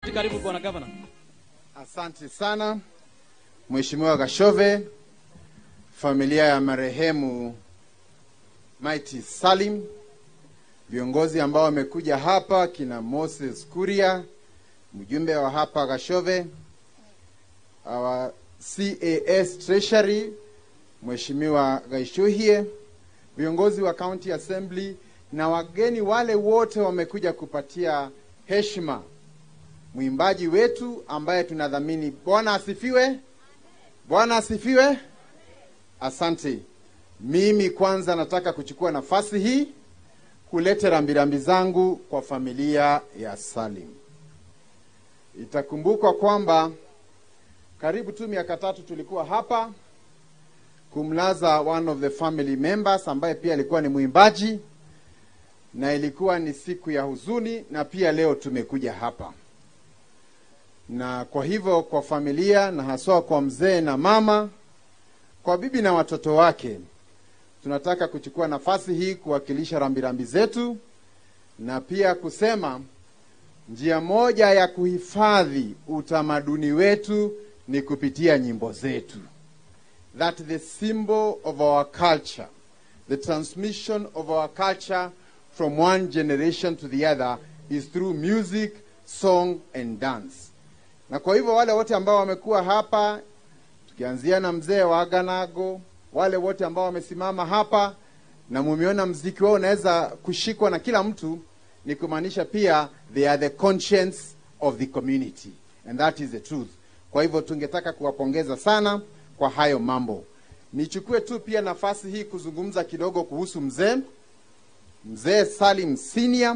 Karibu bwana gavana. Asante sana Mheshimiwa Gashove, familia ya marehemu Mighty Salim, viongozi ambao wamekuja hapa, kina Moses Kuria, mjumbe wa hapa Gashove, our CAS Treasury Mheshimiwa Gaishuhie, viongozi wa County Assembly na wageni wale wote wamekuja kupatia heshima mwimbaji wetu ambaye tunadhamini. Bwana asifiwe! Bwana asifiwe! Asante. Mimi kwanza nataka kuchukua nafasi hii kuleta rambirambi zangu kwa familia ya Salim. Itakumbukwa kwamba karibu tu miaka tatu tulikuwa hapa kumlaza one of the family members ambaye pia alikuwa ni mwimbaji, na ilikuwa ni siku ya huzuni, na pia leo tumekuja hapa na kwa hivyo kwa familia na haswa kwa mzee na mama, kwa bibi na watoto wake, tunataka kuchukua nafasi hii kuwakilisha rambirambi zetu na pia kusema njia moja ya kuhifadhi utamaduni wetu ni kupitia nyimbo zetu, that the symbol of our culture, the transmission of our culture from one generation to the other is through music, song and dance na kwa hivyo wale wote ambao wamekuwa hapa tukianzia na mzee wa Aganago, wale wote ambao wamesimama hapa na mumeona mziki wao unaweza kushikwa na kila mtu, ni kumaanisha pia they are the conscience of the community and that is the truth. Kwa hivyo tungetaka kuwapongeza sana kwa hayo mambo. Nichukue tu pia nafasi hii kuzungumza kidogo kuhusu mzee mzee Salim Senior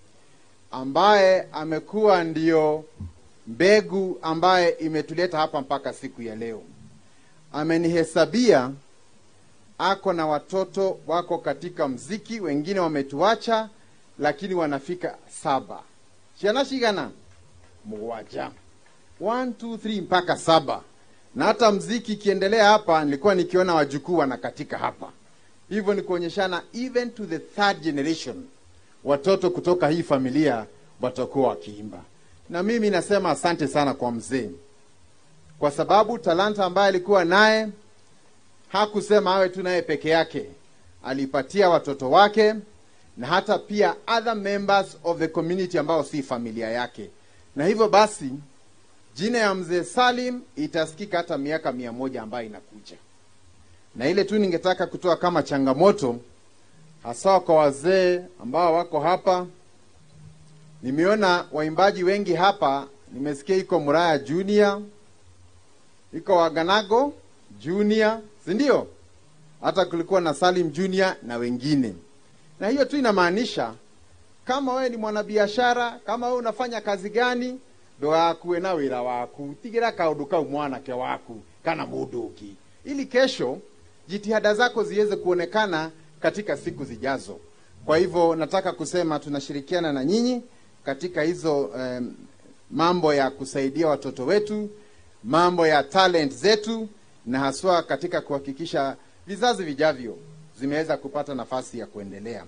ambaye amekuwa ndio mbegu ambaye imetuleta hapa mpaka siku ya leo. Amenihesabia ako na watoto wako katika mziki, wengine wametuacha, lakini wanafika saba shanashigana mwaja one two three mpaka saba, na hata mziki ikiendelea hapa, nilikuwa nikiona wajukuu wanakatika hapa. Hivyo ni kuonyeshana even to the third generation, watoto kutoka hii familia watakuwa wakiimba na mimi nasema asante sana kwa mzee, kwa sababu talanta ambaye alikuwa naye hakusema awe tu naye peke yake, alipatia watoto wake na hata pia other members of the community ambao si familia yake, na hivyo basi jina ya mzee Salim itasikika hata miaka mia moja ambayo inakuja. Na ile tu ningetaka kutoa kama changamoto hasa kwa wazee ambao wako hapa Nimeona waimbaji wengi hapa, nimesikia iko Muraya Junior, iko Waganago Junior, si ndio? Hata kulikuwa na Salim Junior na wengine. Na hiyo tu inamaanisha kama wewe ni mwanabiashara, kama wewe unafanya kazi gani, ndo akuwe na wira waku tigira kaundu kau mwanake waku kana munduki, ili kesho jitihada zako ziweze kuonekana katika siku zijazo. Kwa hivyo nataka kusema tunashirikiana na nyinyi katika hizo um, mambo ya kusaidia watoto wetu, mambo ya talent zetu, na haswa katika kuhakikisha vizazi vijavyo zimeweza kupata nafasi ya kuendelea.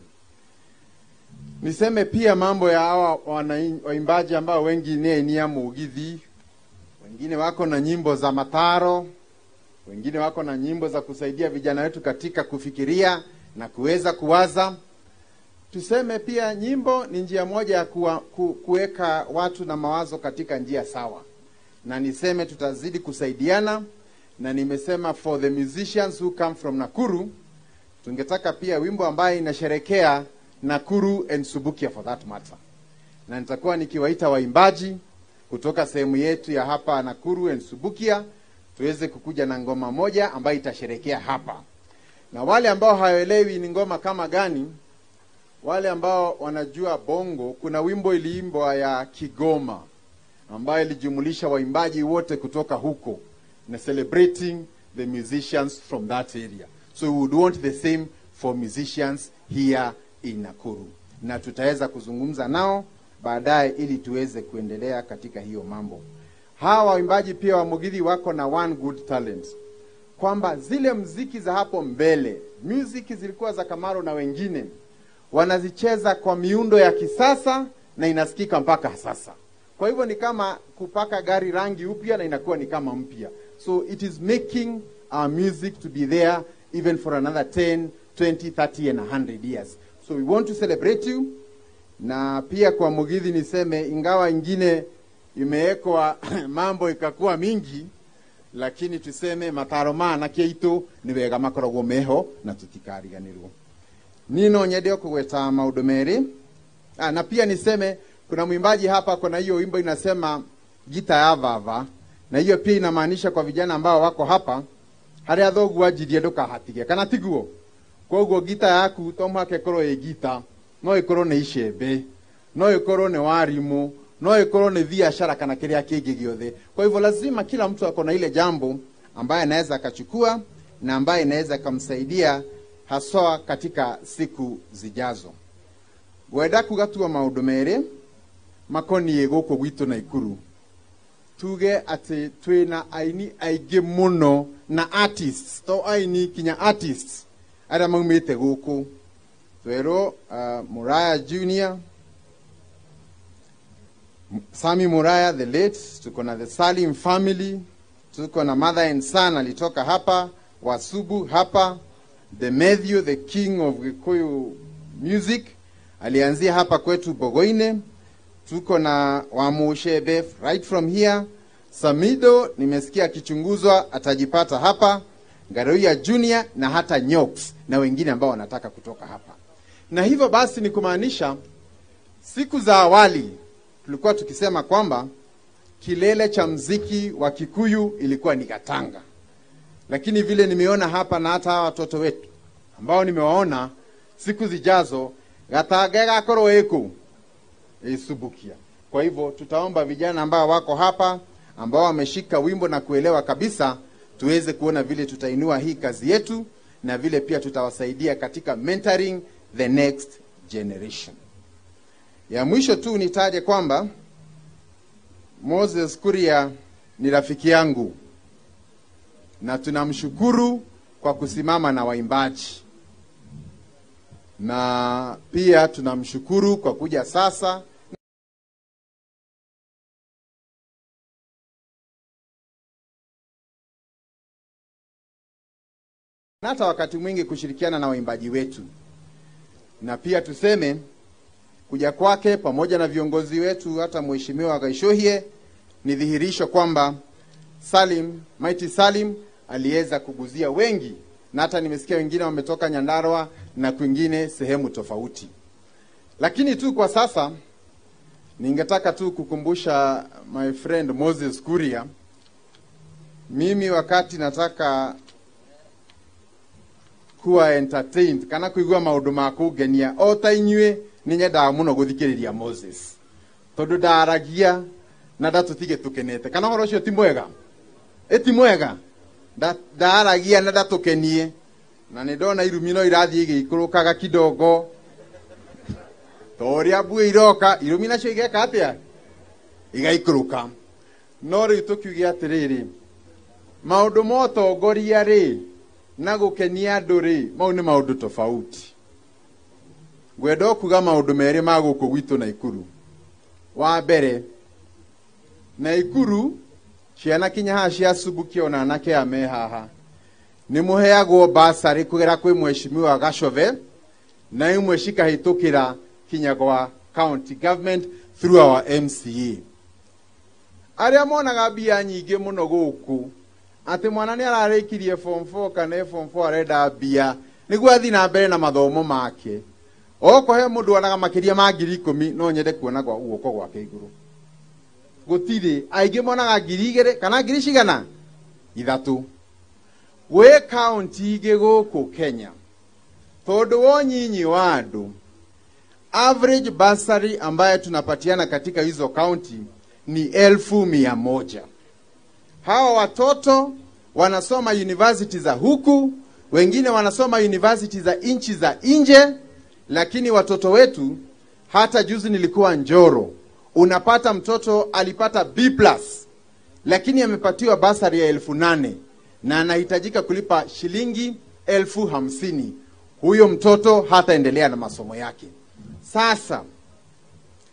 Niseme pia mambo ya hawa waimbaji ambao wengi nenia mugithi, wengine wako na nyimbo za mataro, wengine wako na nyimbo za kusaidia vijana wetu katika kufikiria na kuweza kuwaza tuseme pia nyimbo ni njia moja ya kuwa, ku, kuweka watu na mawazo katika njia sawa, na niseme tutazidi kusaidiana, na nimesema for the musicians who come from Nakuru, tungetaka pia wimbo ambaye inasherekea Nakuru and Subukia for that matter, na nitakuwa nikiwaita waimbaji kutoka sehemu yetu ya hapa Nakuru and Subukia tuweze kukuja na ngoma moja ambayo itasherekea hapa, na wale ambao hawaelewi ni ngoma kama gani wale ambao wanajua bongo, kuna wimbo iliimbwa ya Kigoma ambayo ilijumulisha waimbaji wote kutoka huko na celebrating the musicians from that area. So we would want the same for musicians here in Nakuru, na tutaweza kuzungumza nao baadaye ili tuweze kuendelea katika hiyo mambo. Hawa waimbaji pia wa Mugithi wako na one good talent, kwamba zile mziki za hapo mbele, music zilikuwa za Kamaro na wengine wanazicheza kwa miundo ya kisasa na inasikika mpaka sasa. kwa hivyo ni kama kupaka gari rangi upya na inakuwa ni kama mpya so it is making our music to be there even for another 10 20 30 and 100 years so we want to celebrate you na pia kwa mugithi niseme ingawa ingine imewekwa mambo ikakuwa mingi lakini tuseme mataro mana keitu ni wega makoragwo meho na tutikariganirwo nino nyende kugweta maundu meri ah, na pia niseme kuna mwimbaji hapa kuna hiyo wimbo inasema gita ya vava na hiyo pia inamaanisha kwa vijana ambao wako hapa haria thoguo anjirie ndukahatige kana tiguo koguo gita yaku to mũhaka ĩkorwo ĩ gita no ĩkorwo nĩ icembe no ĩkorwo nĩ warimũ no ĩkorwo nĩ biashara kana kĩrĩa kĩngĩ gĩothe kwa hivyo lazima kila mtu ako na ile jambo ambaye anaweza akachukua na ambaye inaweza akamsaidia haswa katika siku zijazo ngwenda kugatua maũndũ merĩ makoniĩ gũkũ gwitũ naikuru tuge atĩ twĩna aini aingĩ mũno na artists to aini kinya artists arĩa maumĩte gũkũ twerwo uh, muraya junior sami muraya the late tuko na the salim family tuko na mother and son alitoka hapa wasubu hapa the Matthew the king of Gikuyu music alianzia hapa kwetu Bogoine tuko na Wamushebe right from here Samido nimesikia akichunguzwa atajipata hapa Garoia Junior na hata Nyox na wengine ambao wanataka kutoka hapa. Na hivyo basi ni kumaanisha siku za awali tulikuwa tukisema kwamba kilele cha mziki wa Kikuyu ilikuwa ni Gatanga, lakini vile nimeona hapa na hata hawa watoto wetu ambao nimewaona, siku zijazo Gatanga igakorwo ĩkũ ĩsubukia. Kwa hivyo tutaomba vijana ambao wako hapa ambao wameshika wimbo na kuelewa kabisa tuweze kuona vile tutainua hii kazi yetu na vile pia tutawasaidia katika mentoring the next generation. Ya mwisho tu nitaje kwamba Moses Kuria ni rafiki yangu na tunamshukuru kwa kusimama na waimbaji, na pia tunamshukuru kwa kuja sasa na hata wakati mwingi kushirikiana na waimbaji wetu, na pia tuseme kuja kwake pamoja na viongozi wetu, hata mheshimiwa Gaishohie, ni dhihirisho kwamba Salim Mighty Salim aliweza kuguzia wengi, na hata nimesikia wengine wametoka Nyandarua na kwingine sehemu tofauti. Lakini tu kwa sasa ningetaka tu kukumbusha my friend Moses Kuria, mimi wakati nataka kuwa entertained kana kuigua maundu ma kungenia o ta inyue nĩ nyendaga mũno gũthikĩrĩria Moses tondũ ndaragia na ndatũtige tũkenete kana ũhoro ũcio ti mwega ĩ ti mwega Nda- ndaragia na ndatũkenie na nĩ ndona irumi no irathiĩ igĩikũrũkaga kidogo ta ũrĩa mbua iroka irumi nacio igeka atĩa igaikũrũka no rĩu tũkiuge atĩrĩrĩ maũndũ ma ũtongoria rĩ na gũkenia andũ rĩ mau nĩ maũndũ tofauti ngwenda kuga maũndũ merĩ ma gũkũ gwitũ naikuru wa mbere naikuru ciana kinya haha cia subukia ona anake aya me haha nĩ mũheagwo basarĩ kũgera kwĩ mheshimiwa gacove na imwe cikahĩtũkĩra kinya gwa county government through our mca arĩa monaga mbia nyingĩ mũno gũkũ atĩ mwana nĩ ararĩkirie form 4 kana form 4 arenda mbia nĩguo athiĩ na mbere na mathomo make okorwo he mũndũ onaga makĩria ma ngiri ikũmi no nyende kuona gwa guoko gwake igũrũ gũtirĩ aingĩ monaga ngiri igĩrĩ kana ngiri cigana ithatũ gwĩ kaunti ingĩ gũkũ kenya tondũ wa ũnyinyi wa andũ average bursary ambayo tunapatiana katika hizo kaunti ni elfu mia moja hawa watoto wanasoma university za huku wengine wanasoma university za nchi za nje lakini watoto wetu hata juzi nilikuwa njoro unapata mtoto alipata b plus lakini amepatiwa basari ya elfu nane na anahitajika kulipa shilingi elfu hamsini huyo mtoto hataendelea na masomo yake sasa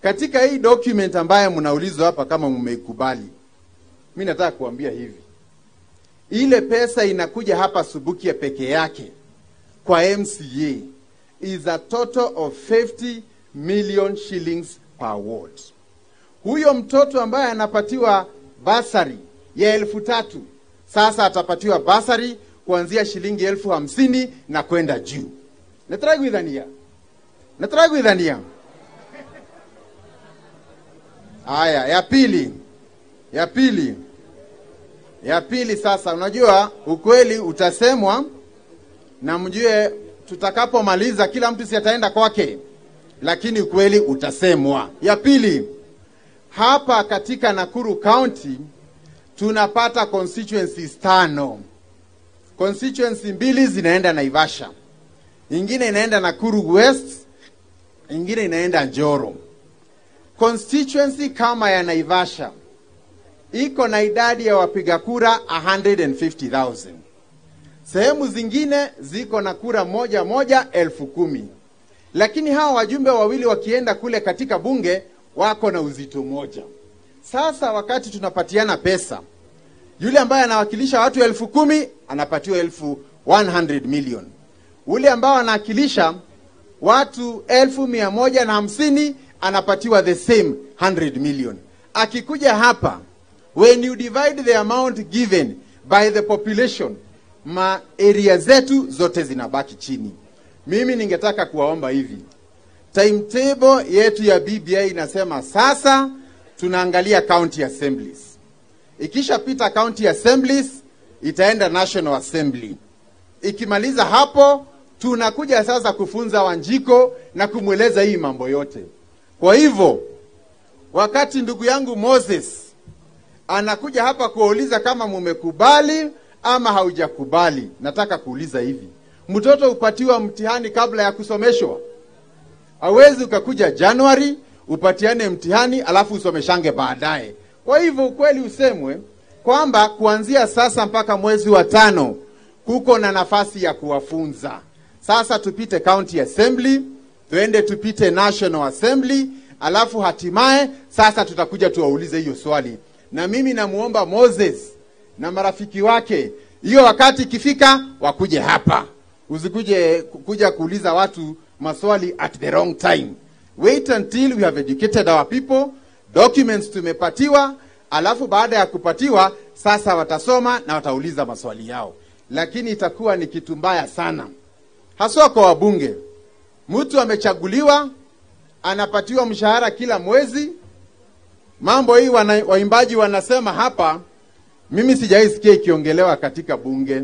katika hii document ambayo mnaulizwa hapa kama mmeikubali, mi nataka kuambia hivi, ile pesa inakuja hapa Subukia peke yake kwa MCA is a total of 50 million shillings per ward. Huyo mtoto ambaye anapatiwa basari ya elfu tatu sasa atapatiwa basari kuanzia shilingi elfu hamsini na kwenda juu. Nataka kuidhania, nataka kuidhania. Haya, ya pili, ya pili, ya pili. Sasa unajua ukweli utasemwa, na mjue tutakapomaliza kila mtu si ataenda kwake, lakini ukweli utasemwa. Ya pili, hapa katika Nakuru County tunapata constituencies tano. Constituency mbili zinaenda Naivasha, ingine inaenda Nakuru West, ingine inaenda Njoro. Constituency kama ya Naivasha iko na idadi ya wapiga kura 150,000. Sehemu zingine ziko na kura moja moja elfu kumi, lakini hawa wajumbe wawili wakienda kule katika bunge wako na uzito moja. Sasa wakati tunapatiana pesa, yule ambaye anawakilisha watu elfu kumi anapatiwa elfu 100 million, ule ambao anawakilisha watu elfu mia moja na hamsini anapatiwa the same 100 million. Akikuja hapa, when you divide the amount given by the population, ma area zetu zote zinabaki chini. Mimi ningetaka kuwaomba hivi, timetable yetu ya BBI inasema sasa tunaangalia county assemblies. Ikishapita county assemblies itaenda national assembly. Ikimaliza hapo, tunakuja sasa kufunza Wanjiko na kumweleza hii mambo yote. Kwa hivyo wakati ndugu yangu Moses anakuja hapa kuwauliza kama mumekubali ama haujakubali, nataka kuuliza hivi, mtoto upatiwa mtihani kabla ya kusomeshwa? Hawezi ukakuja Januari upatiane mtihani alafu usomeshange baadaye. Kwa hivyo ukweli usemwe kwamba kuanzia sasa mpaka mwezi wa tano kuko na nafasi ya kuwafunza. Sasa tupite county assembly, tuende tupite national assembly, alafu hatimaye sasa tutakuja tuwaulize hiyo swali. Na mimi namuomba Moses na marafiki wake, hiyo wakati ikifika wakuje hapa, usikuje kuja kuuliza watu maswali at the wrong time. Wait until we have educated our people, documents tumepatiwa, alafu baada ya kupatiwa sasa watasoma na watauliza maswali yao, lakini itakuwa ni kitu mbaya sana, haswa kwa wabunge. Mtu amechaguliwa anapatiwa mshahara kila mwezi. Mambo hii wana, waimbaji wanasema hapa, mimi sijaisikia ikiongelewa katika bunge.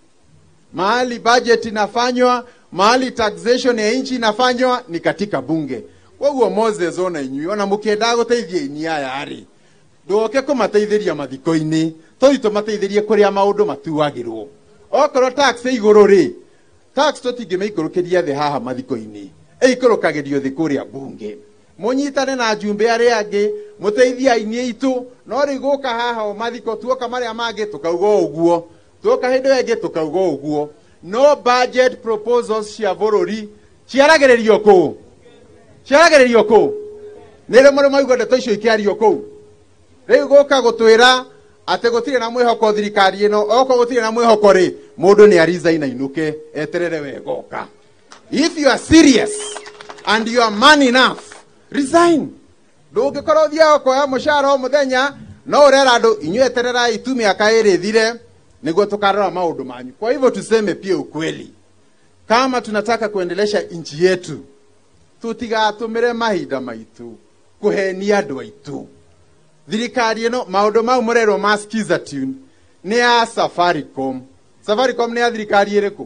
Mahali budget inafanywa, mahali taxation ya nchi inafanywa ni katika bunge. Koguo Moses ona inyuĩ ona mũkĩenda gũteithia ini aya rĩ ndũke kũmateithĩria mathiko-inĩ tũthiĩ tũmateithĩrie kũrĩa maũndũ matuagĩrwo okorwo tax ĩ igũrũ rĩ tax tũtingĩmĩikũrũkĩria thĩ haha mathiko-inĩ ĩikũrũkagĩrio thĩ kũrĩa bunge mũnyitane na njumbe arĩa angĩ mũteithie aini aitũ no rĩu gũka haha o mathiko tuoka marĩa mangĩ tũkauga o ũguo tuoka hĩndĩ ĩyo ĩngĩ tũkauga o ũguo no budget proposals cia bũrũri ciaragĩrĩrio kũu ciaragĩrĩrio kũu nĩ rĩ mũrĩ maigua ndeto icio ikĩario kũu rĩu gũka gũtwĩra atĩ gũtirĩ na mwĩhoko thirikari ĩno okorwo gũtirĩ na mwĩhoko rĩ mũndũ nĩ ariza ainũke eterere wegoka if you are serious and you are man enough resign ndũngĩkorwo ũthiaga kuoya mũcara o mũthenya no ũrera andũ inyuĩ etererai tu mĩaka ĩrĩ thire nĩguo tukarora maũndũ manyu kwa hivyo tuseme pia ukweli kama tunataka kuendelesha nchi yetu tutigatũmĩre mahinda maitũ kũhenia andũ aitũ thirikari ĩno maũndũ mau mũrerwo ma skiza tune nĩ ya safaricom safaricom nĩ ya thirikari ĩrĩkũ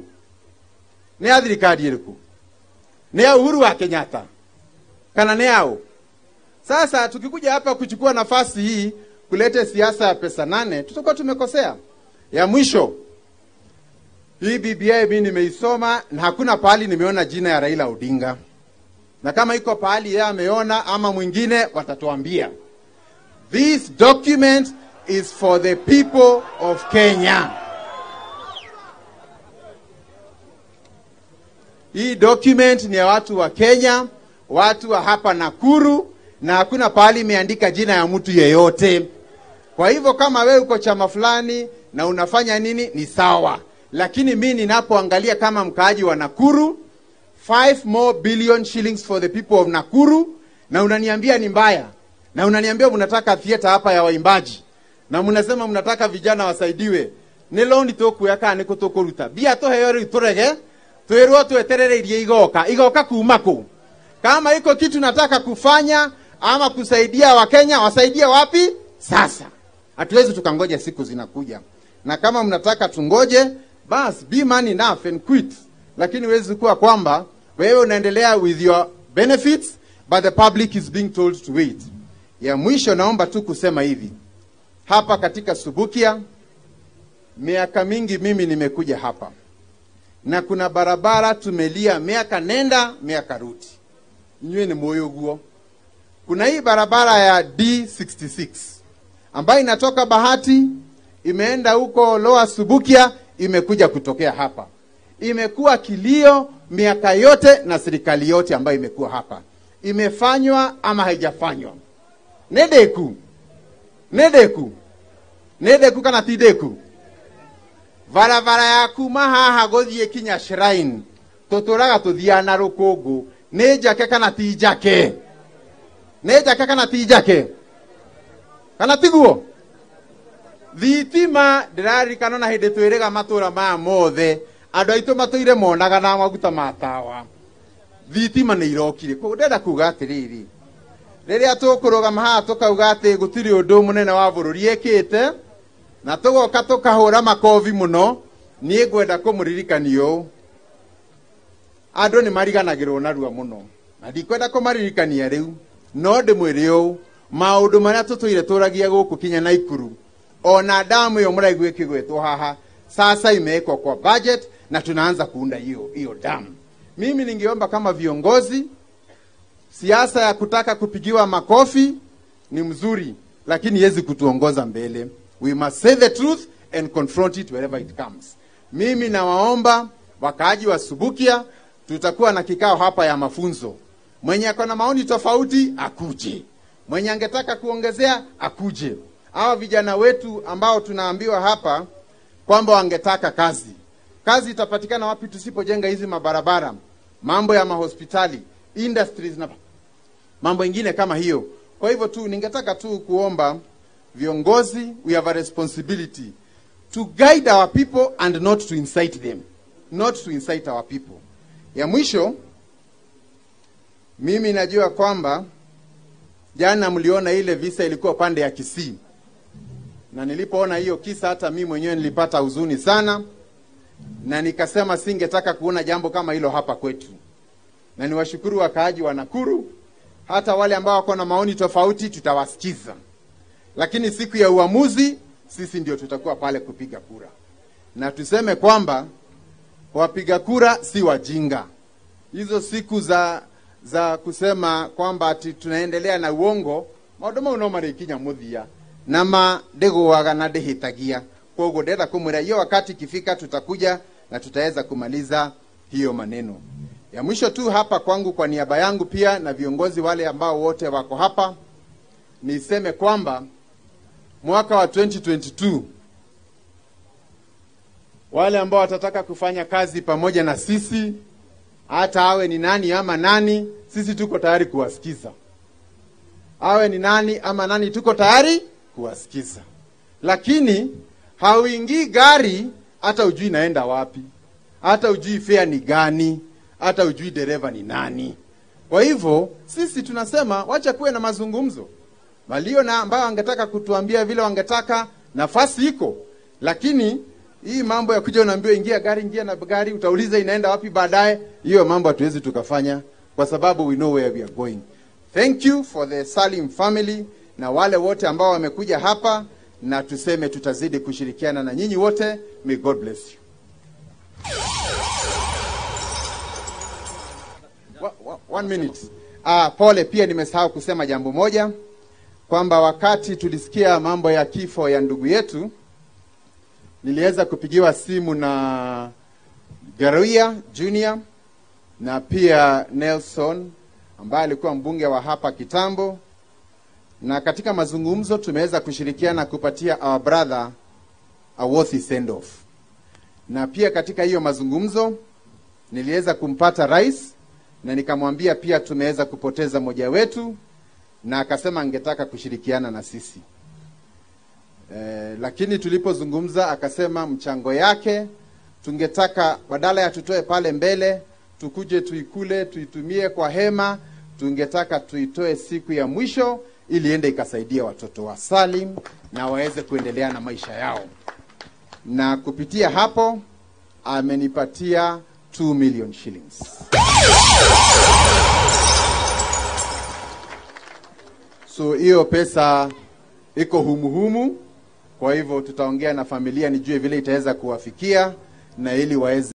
nĩ ya thirikari ĩrĩkũ nĩ ya uhuru wa kenyatta kana ni yao sasa tukikuja hapa kuchukua nafasi hii kulete siasa ya pesa nane tutakuwa tumekosea ya mwisho hii BBI mimi nimeisoma na hakuna pahali nimeona jina ya Raila Odinga, na kama iko pahali yeye ameona ama mwingine watatuambia. This document is for the people of Kenya. Hii document ni ya watu wa Kenya, watu wa hapa Nakuru na hakuna pahali imeandika jina ya mtu yeyote. Kwa hivyo kama wewe uko chama fulani na unafanya nini ni sawa, lakini mi ninapoangalia kama mkaaji wa Nakuru 5 more billion shillings for the people of Nakuru, na unaniambia ni mbaya, na unaniambia mnataka theater hapa ya waimbaji, na mnasema mnataka vijana wasaidiwe nä loni tå kuoya kana nä kå tå kå ruta mbia tå heo rä u tå rege twä rwo tweterereirie igoka igoka kuma kå kama iko kitu nataka kufanya ama kusaidia wakenya wasaidie wapi sasa hatuwezi tukangoja siku zinakuja na kama mnataka tungoje bas be man enough and quit lakini huwezi kuwa kwamba wewe unaendelea with your benefits but the public is being told to wait ya mwisho naomba tu kusema hivi hapa katika subukia miaka mingi mimi nimekuja hapa na kuna barabara tumelia miaka nenda miaka rudi nywe ni moyo guo kuna hii barabara ya d66 ambayo inatoka bahati imeenda huko loa subukia imekuja kutokea hapa imekuwa kilio miaka yote na serikali yote ambayo imekuwa hapa imefanywa ama haijafanywa nedeku nedeku nedeku kana ti deku barabara ya kuma haha guthie kinya shrine tuturaga tuthiaga na rukungu nĩ njake kana ti njake nĩ njake kana ti njake kana tiguo thitima ndĩraririkana na hĩndĩ twĩrĩga matũra maya mothe andũ aitũ matũire monaga na maguta ma tawa thitima nĩ irokire koguo ndĩrenda kuga atĩrĩrĩ rĩrĩa tũkũrũgama haha tũkauga atĩ gũtirĩ ũndũ mũnene wa bũrũri ĩkĩte na tũgoka tũkahũra makobi mũno niĩ ngwenda kũmũririkania ũũ andũ nĩ mariganagĩrwo narua mũno na ndikwenda kũmaririkania rĩu no ndĩmwĩre ũũ maũndũ marĩa tũtũire tũragia gũkũ kinya na ikuru ona damu ĩyo mũraigua ĩkĩgwetwo haha sasa imewekwa kwa budget na tunaanza kuunda hiyo hiyo damu mimi ningeomba kama viongozi siasa ya kutaka kupigiwa makofi ni mzuri lakini iwezi kutuongoza mbele we must say the truth and confront it wherever it comes mimi nawaomba wakaaji wa subukia tutakuwa na kikao hapa ya mafunzo mwenye ako na maoni tofauti akuje mwenye angetaka kuongezea akuje hawa vijana wetu ambao tunaambiwa hapa kwamba wangetaka kazi kazi itapatikana wapi tusipojenga hizi mabarabara mambo ya mahospitali industries na mambo ingine kama hiyo kwa hivyo tu ningetaka tu kuomba viongozi we have a responsibility to guide our people and not to incite them not to incite our people ya mwisho mimi najua kwamba jana mliona ile visa ilikuwa pande ya kisii na nilipoona hiyo kisa hata mimi mwenyewe nilipata huzuni sana na nikasema singetaka kuona jambo kama hilo hapa kwetu na niwashukuru wakaaji wa nakuru hata wale ambao wako na maoni tofauti tutawasikiza lakini siku ya uamuzi sisi ndio tutakuwa pale kupiga kura na tuseme kwamba wapiga kura si wajinga hizo siku za za kusema kwamba ati tunaendelea na uongo maundu mau no marikinya muthia na ma ndiguaga na ndihitagia koguo ndenda kumwira hiyo wakati ikifika tutakuja na tutaweza kumaliza hiyo maneno ya mwisho tu hapa kwangu kwa niaba yangu pia na viongozi wale ambao wote wako hapa niseme kwamba mwaka wa 2022 wale ambao watataka kufanya kazi pamoja na sisi hata awe ni nani ama nani sisi tuko tayari kuwasikiza awe ni nani ama nani tuko tayari kuwasikiza lakini hauingii gari hata ujui naenda wapi hata ujui fea ni gani hata ujui dereva ni nani kwa hivyo sisi tunasema wacha kuwe na mazungumzo walio na ambao wangetaka kutuambia vile wangetaka nafasi iko lakini hii mambo ya kuja unaambiwa ingia gari ingia na gari utauliza inaenda wapi baadaye hiyo mambo hatuwezi tukafanya kwa sababu we know where we are going thank you for the salim family na wale wote ambao wamekuja hapa na tuseme tutazidi kushirikiana na nyinyi wote may god bless you Wa- wa- one minute ah, pole pia nimesahau kusema jambo moja kwamba wakati tulisikia mambo ya kifo ya ndugu yetu niliweza kupigiwa simu na Garuia Junior na pia Nelson ambaye alikuwa mbunge wa hapa kitambo na katika mazungumzo tumeweza kushirikiana kupatia our brother a worthy send off, na pia katika hiyo mazungumzo niliweza kumpata rais na nikamwambia pia tumeweza kupoteza mmoja wetu, na akasema angetaka kushirikiana na sisi eh, lakini tulipozungumza akasema mchango yake tungetaka badala ya tutoe pale mbele tukuje tuikule tuitumie kwa hema, tungetaka tuitoe siku ya mwisho ili ende ikasaidia watoto wa Salim na waweze kuendelea na maisha yao, na kupitia hapo amenipatia 2 million shillings. So hiyo pesa iko humuhumu, kwa hivyo tutaongea na familia nijue vile itaweza kuwafikia na ili waweze